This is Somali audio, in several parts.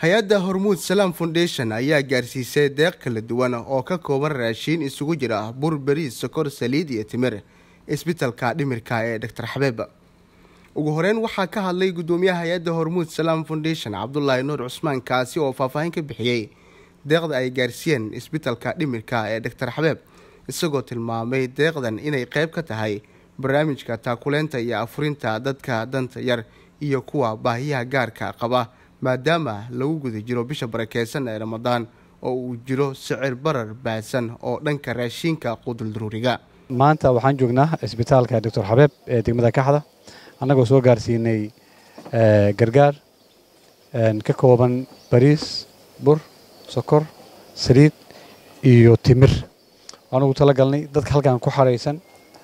hay-adda hormuud salaam foundation ayaa gaarsiisay deeq kala duwan oo ka kooban raashiin isugu jira bur beriis sokor saliid iyo timir isbitalka dhimirka ee doctor xabeeb ugu horeyn waxaa ka hadlay gudoomiyaha hay-adda hormuud salaam foundation cabdulaahi nuur cusmaan kaasi oo faahfaahin ka bixiyey deeqda ay gaarsiiyeen isbitalka dhimirka ee doctor xabeeb isagoo tilmaamay deeqdan inay qeyb ka tahay barnaamijka taakuleynta iyo afurinta dadka danta yar iyo kuwa baahiyaha gaarka qaba maadaama lagu guda jiro bisha barakeysan ee ramadaan oo uu jiro sicir barar baahsan oo dhanka raashiinka quduldaruuriga maanta waxaan joognaa isbitaalka doctor xabeeb ee degmada kaxda annagoo soo gaarsiinay gargaar ka kooban bariis bur sokor saliid iyo timir waan ugu tala galnay dadka halkan ku xaraysan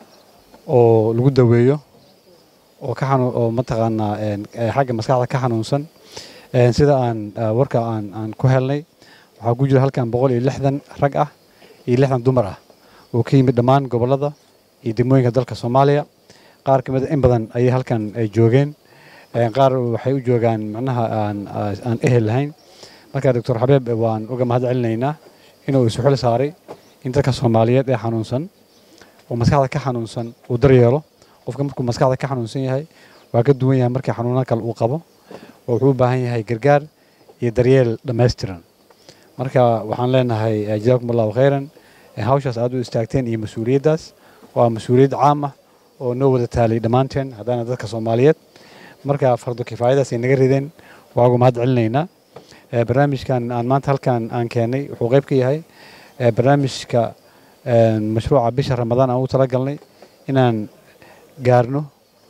oo lagu daweeyo oo ka oo mataqaanaa xagga maskaxda ka xanuunsan sida aan warka aan aan ku helnay waxaa ku jira halkan boqol iyo lixdan rag ah iyo lixdan dumar ah oo ka yimid dhammaan gobollada iyo degmooyinka dalka soomaaliya qaar ka mid in badan ayay halkan ay joogeen qaar waxay u joogaan macnaha aan aan ehel lahayn marka doctor xabeeb waan uga mahad celinaynaa inuu isu xil saaray in dadka soomaaliyeed ee xanuunsan oo maskaxda ka xanuunsan uu daryeelo qofka markuu maskaxda ka xanuunsan yahay waa ka duwan yahay markii xanuuna kale uu qabo oo wuxuu u baahan yahay gargaar iyo daryeel dhammaystiran marka waxaan leenahay jazaakum allahu khayran hawshaas aad u istaagteen iyo mas-uuliyaddaas waa mas-uuliyad caam ah oo noo wada taalay dhammaanteen haddaana dadka soomaaliyeed marka fardo kifaayadaas ay naga rideen waa uga mahad celinaynaa barnaamijkan aan maanta halkan aan keenay wuxuu qayb ka yahay barnaamijka mashruuca bisha ramadaan aan u talagalnay inaan gaarno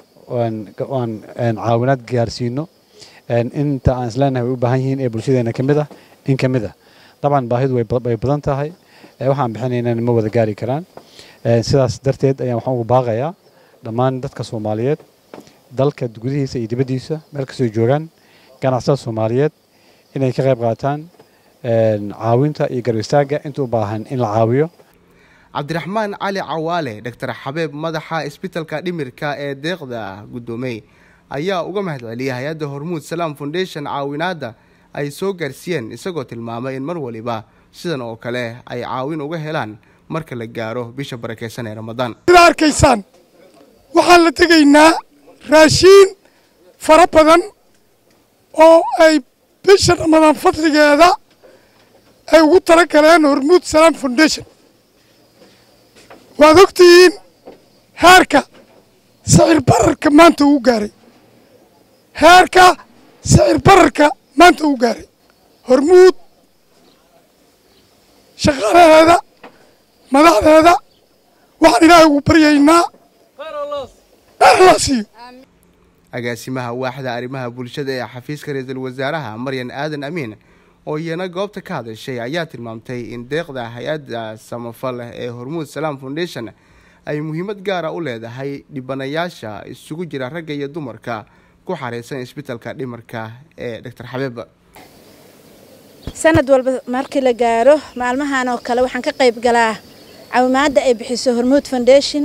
aan caawinaad gaarsiino inta aan isleenahay way u baahan yihiin ee bulshadeena ka mid ah in ka mid ah dabcan baahidu way badan tahay waxaan bixinaynana ma wada gaari karaan sidaas darteed ayaan waxaan ugu baaqayaa dhammaan dadka soomaaliyeed dalka gudihiisa iyo dibaddiisa meel kastoo joogaan ganacsatada soomaaliyeed inay ka qayb qaataan caawinta iyo garab istaagga inta u baahan in la caawiyo cabdiraxmaan cali cawaale doctor xabeeb madaxa isbitalka dhimirka ee deeqda guddoomey ayaa uga mahad celiyay hay-adda hormuud salaam foundation caawinaadda ay soo gaarsiiyeen isagoo tilmaamay in mar waliba sidan oo kale ay caawin uga helaan marka la gaaro bisha barakeysan ee ramadaan sida arkaysaan waxaan la tegaynaa raashiin fara badan oo ay bisha ramadaan fadligeeda ay ugu tala galeen hormuud salaam foundation waad ogtihiin heerka sicir bararka maanta uu gaaray heerka sicir bararka maanta uu gaaray hormuud shaqaalaheeda madaxdeeda waxaan ilaahay ugu baryaynaa dheerlaasiyo agaasimaha waaxda arrimaha bulshada ee xafiiska ra-iisul wasaaraha maryan aadan amiin oo iyana goobta ka hadashay ayaa tilmaamtay in deeqda hay-adda samafal ee hormuud salaam foundation ay muhiimad gaara u leedahay dhibanayaasha isugu jira ragga iyo dumarka ku xareysan isbitalka dhimarka ee doctor xabeeb sanad walba markii la gaaro maalmahan oo kale waxaan ka qayb galaa caawimaadda ay bixiso hormuud foundation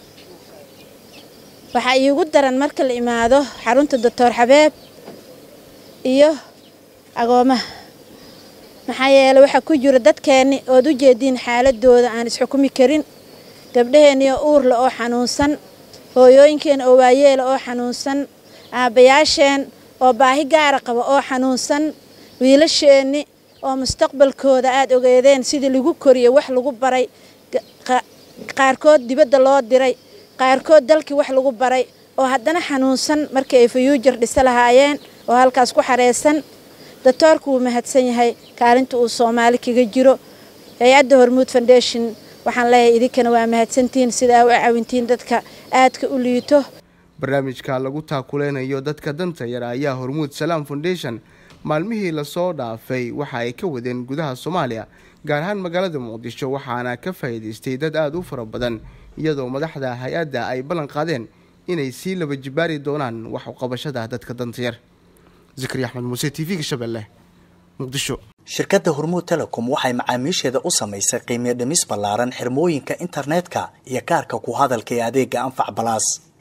waxaa iigu daran marka la imaado xarunta doctor xabeeb iyo agoomaha maxaa yeele waxaa ku jira dadkeenni ood u jeediin xaaladooda aan isxukumi karin gabdhaheenniyo uurle oo xanuunsan hooyooyinkeena oo waayeela oo xanuunsan aabbayaasheen oo baahi gaara qaba oo xanuunsan wiilasheenni oo mustaqbalkooda aad ogeedeen sidii lagu koriyey wax lagu baray qaarkood dibadda loo diray qaarkood dalkii wax lagu baray oo haddana xanuunsan markii ay fayuujar dhisa lahaayeen oo halkaas ku xareysan doctoorku wuu mahadsan yahay kaalinta uu soomaali kaga jiro hay-adda hormuud foundation waxaan leeyahay idinkana waa mahadsantihiin sidaa u caawintiin dadka aadka u liito barnaamijka lagu taakuleynayo dadka danta yar ayaa hormuud salaam foundation maalmihii lasoo dhaafay waxa ay ka wadeen gudaha soomaaliya gaar ahaan magaalada muqdisho waxaana ka faa'iidaystay dad aada u fara badan iyadoo madaxda hay-adda ay ballan qaadeen inay sii laba jibaari doonaan wax uqabashada dadka danta yar zikri axmed muuse t v-ga shabeelle muqdisho shirkadda hormuud telecom waxay macaamiisheeda u samaysay qiimiyo dhimis ballaaran xirmooyinka internetka iyo kaarka ku hadalka ee adeega anfac balaas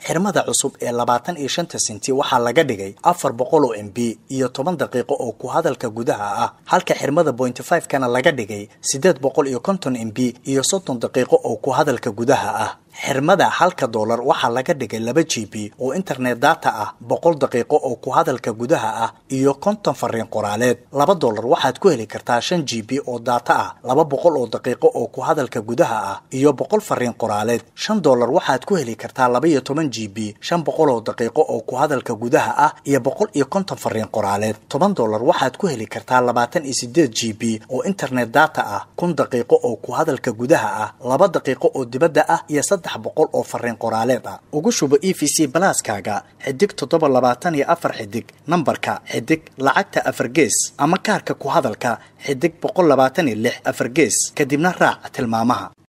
xirmada cusub ee labaatan iyo shanta senti waxaa laga dhigay afar boqol oo m b iyo toban daqiiqo oo ku hadalka gudaha ah halka xirmada bointy five kana laga dhigay siddeed boqol iyo konton m b iyo soddon daqiiqo oo ku hadalka gudaha ah xirmada halka doolar waxaa laga dhigay laba g b oo internet data ah boqol daqiiqo oo ku hadalka gudaha ah iyo konton fariin qoraaleed laba doolar waxaad ku heli kartaa shan g b oo data ah laba boqol oo daqiiqo oo ku hadalka gudaha ah iyo boqol fariin qoraaleed shan doolar waxaad ku heli kartaa laba iyo toban g b shan boqol oo daqiiqo oo ku hadalka gudaha ah iyo boqol iyo konton fariin qoraaleed toban doolar waxaad ku heli kartaa labaatan iyo sideed g b oo internet data ah kun daqiiqo oo ku hadalka gudaha ah laba daqiiqo oo dibadda ah iyo saddex boqol oo fariin qoraaleed ah ugu shubo e v c balaaskaaga xidig toddoba labaatan iyo afar xidig nambarka xidig lacagta afar gees ama kaarka ku hadalka xidig boqol labaatan iyo lix afar gees kadibna raac tilmaamaha